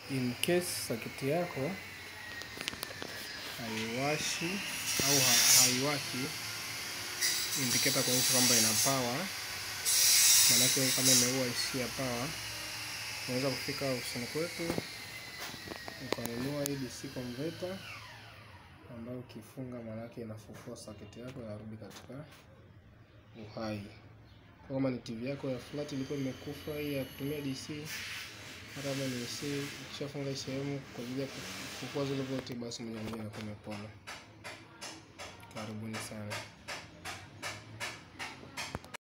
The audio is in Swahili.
in case saketi yako haiwashi au ha- haiwaki, indicator kuonyesha kwamba ina power, maanake kama imeua isi ya power, unaweza kufika ofisini kwetu ukanunua hii DC converter ambayo ukifunga maanake inafufua saketi yako inarudi katika uhai. Kwa kama ni TV yako ya flat ilikuwa imekufa hii ya kutumia DC, hata kama ni AC, ukishafunga hii sehemu kwa ajili ya kufufua zile volti, basi moja kwa moja inakuwa imepona. Karibuni sana.